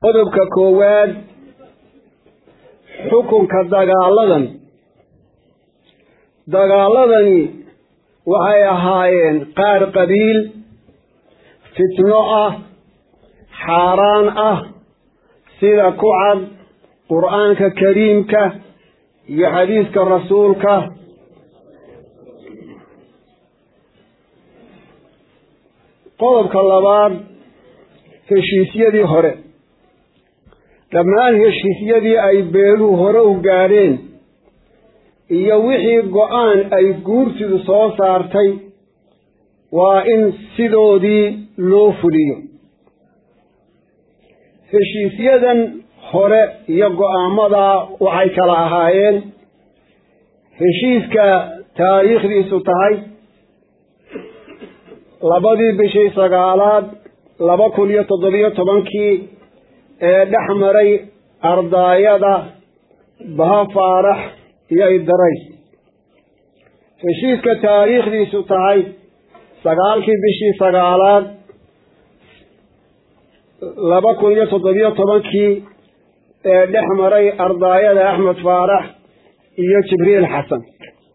qodobka koowaad xukunka dagaaladan dagaaladani waxay ahaayeen qaar qabiil fitno ah xaaraan ah sida ku cad qur-aanka kariimka iyo xadiiska rasuulka qodobka labaad heshiisyadii hore dhammaan heshiisyadii ay beeluhu hore u gaadheen iyo wixii go-aan ay guurtidu soo saartay waa in sidoodii loo fuliyo heshiisyadan hore iyo go-aamadaa waxay kala ahaayeen heshiiska taariikhdiisu tahay labadii bishii sagaalaad laba kun iyo toddobiyo tobankii ee dhex maray ardaayada baha faarax iyo idarays heshiiska taariikhdiisu tahay sagaalkii bishii sagaalaad laba kun iyo toddobiyo tobankii ee dhex maray ardaayada axmed faarax iyo jibriil xasan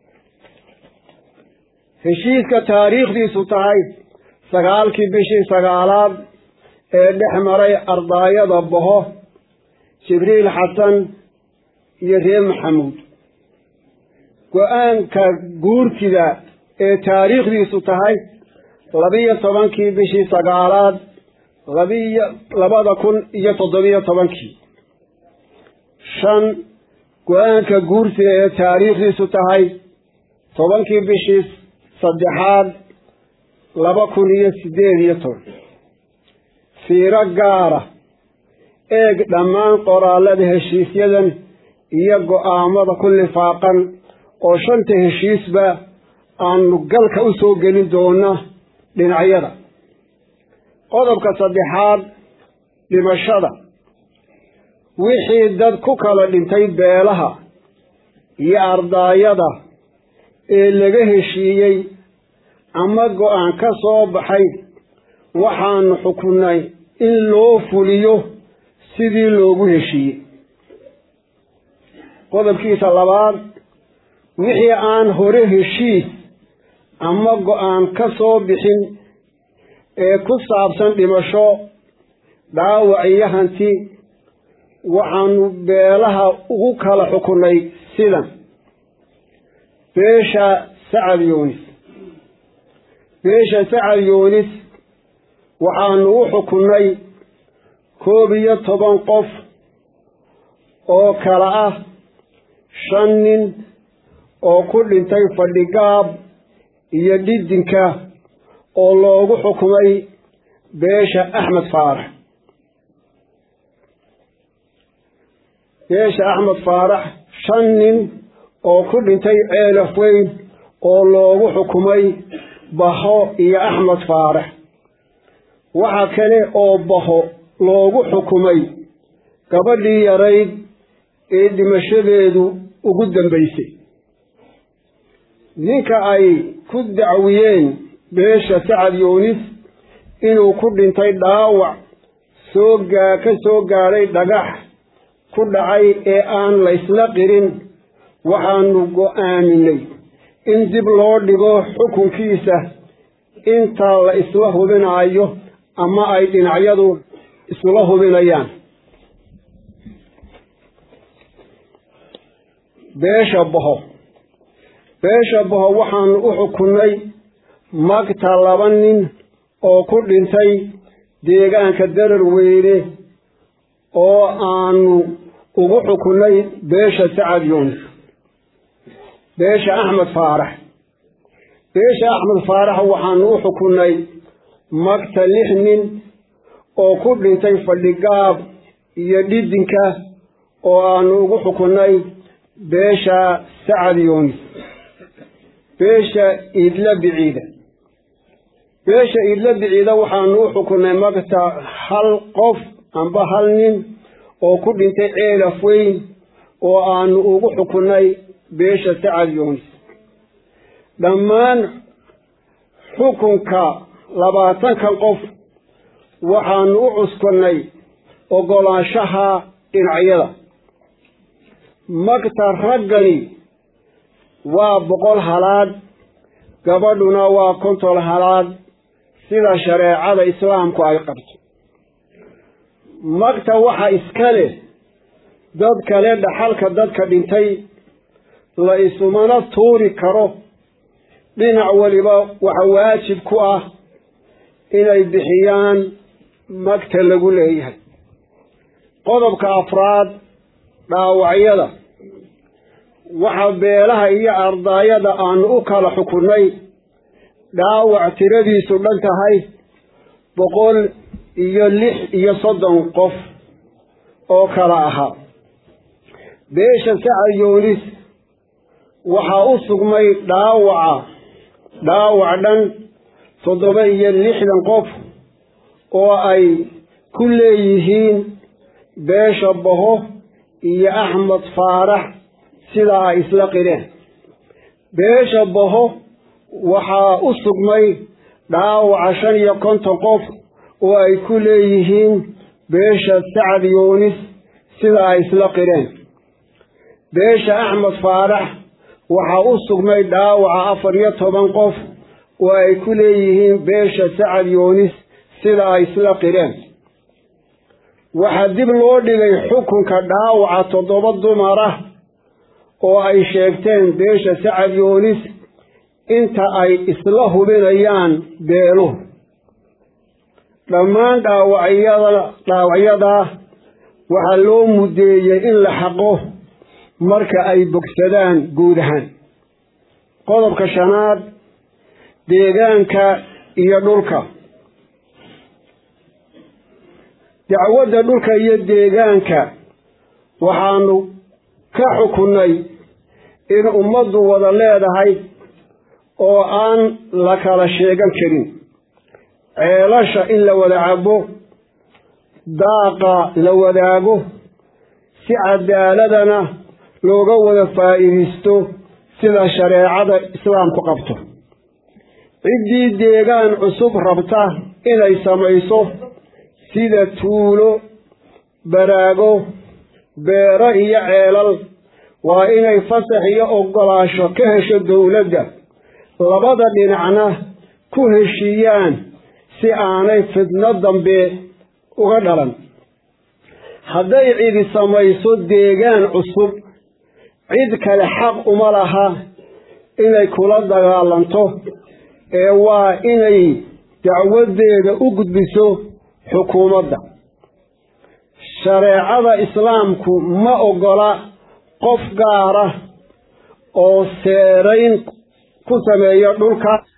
heshiiska taariikhdiisu tahay sagaalkii bishii sagaalaad ee dhex maray ardaayada baho jibriil xasan iyo reer maxamuud go-aanka guurtida ee taariikhdiisu tahay labiyo tobankii bishii sagaalaad labiyo labada kun iyo toddobiyo tobankii shan go-aanka guurtida ee taariikhdiisu tahay tobankii bishii saddexaad laba kun iyo siddeed iyo toban fiiro gaara eeg dhammaan qoraalada heshiisyadan iyo go-aamada ku lifaaqan oo shanta heshiisba aanu galka u soo gelin doona dhinacyada qodobka saddexaad dhimashada wixii dad ku kala dhintay beelaha iyo ardaayada ee laga heshiiyey ama go-aan ka soo baxay waxaanu xukunnay in loo fuliyo sidii loogu heshiiyey qodobkiisa labaad wixii aan hore heshiis ama go-aan ka soo bixin ee ku saabsan dhimasho dhaawac iyo hanti waxaanu beelaha ugu kala xukunnay sidan beesha sacad yuunis beesha sacad yuunis waxaanu u xukunnay koob iyo toban qof oo kala ah shan nin oo ku dhintay fadhigaab iyo dhidinka oo loogu xukumay beesha axmed faarax beesha axmed faarax shan nin oo ku dhintay ceelaf weyn oo loogu xukumay baho iyo axmed faarax waxa kale oo baho loogu xukumay gabadhii yarayd ee dhimashadeedu ugu dambaysay ninka ay ku dacwiyeen beesha sacad yuunis inuu ku dhintay dhaawac soo gaa ka soo gaadhay dhagax ku dhacay ee aan laysla qirin waxaanu go-aaminay in dib loo dhigo xukunkiisa inta la isla hubinaayo ama ay dhinacyadu isla hubinayaan beesha baho beesha baho waxaanu u xukunnay magta laba nin oo ku dhintay deegaanka darar weyne oo aanu ugu xukunnay beesha sacad yuunis beesha axmed faarax beesha axmed faarax waxaanu u xukunnay magta lix nin oo ku dhintay fadhigaab iyo dhidinka oo aanu ugu xukunnay beesha sacad yuunis beesha iidla biciida beesha iidla biciida waxaanu u xukunnay magta hal qof amba hal nin oo ku dhintay ceelaf weyn oo aanu ugu xukunnay beesha sacad yuunis dhammaan xukunka labaatankan qof waxaanu u cuskannay oggolaanshaha dhinacyada magta raggani waa boqol halaad gabadhuna waa konton halaad sida shareecada islaamku ay qabto magta waxa iska leh dad kale dhaxalka dadka dhintay la isumana tuuri karo dhinac weliba waxa waajib ku ah inay bixiyaan magta lagu leeyahay qodobka afraad dhaawacyada waxa beelaha iyo ardaayada aanu u kala xukunnay dhaawac tiradiisu dhan tahay boqol iyo lix iyo soddon qof oo kala ahaa beesha sacad yoonis waxaa u sugmay dhaawaca dhaawac dhan toddoba iyo lixdan qof oo ay ku leeyihiin beesha baho iyo axmed faarax sidaa ay isla qireen beesha baho waxaa u sugmay dhaawaca shan iyo konton qof oo ay ku leeyihiin beesha sacad yoonis sidaa ay isla qireen beesha axmed faarax waxaa u sugmay dhaawaca afar iyo toban qof oo ay ku leeyihiin beesha sacad yoonis sida ay isla qireen waxaa dib loo dhigay xukunka dhaawaca toddoba dumar ah oo ay sheegteen beesha sacad yoonis inta ay isla hubinayaan beeluhu dhammaan dhaawacyada dhaawacyadaa waxaa loo muddeeyey in la xaqo marka ay bogsadaan guud ahaan qodobka shanaad deegaanka iyo dhulka dacwadda dhulka iyo deegaanka waxaanu ka xukunnay in ummaddu wada leedahay oo aan la kala sheegan karin ceelasha in la wada cabo daaqa la wadaago si cadaaladana looga wada faa'iidaysto sida shareecada islaamku qabto ciddii deegaan cusub rabta inay samayso sida tuulo baraago beero iyo ceelal waa inay fasax iyo oggolaasho ka hesho dowladda labada dhinacna ku heshiiyaan si aanay fidno dambe uga dhalan hadday cidi samayso deegaan cusub cid kale xaq uma laha inay kula dagaalanto ee waa inay dacwaddeeda u gudbiso xukuumadda shareecada islaamku ma oggola qof gaara oo seerayn ku sameeyo dhulka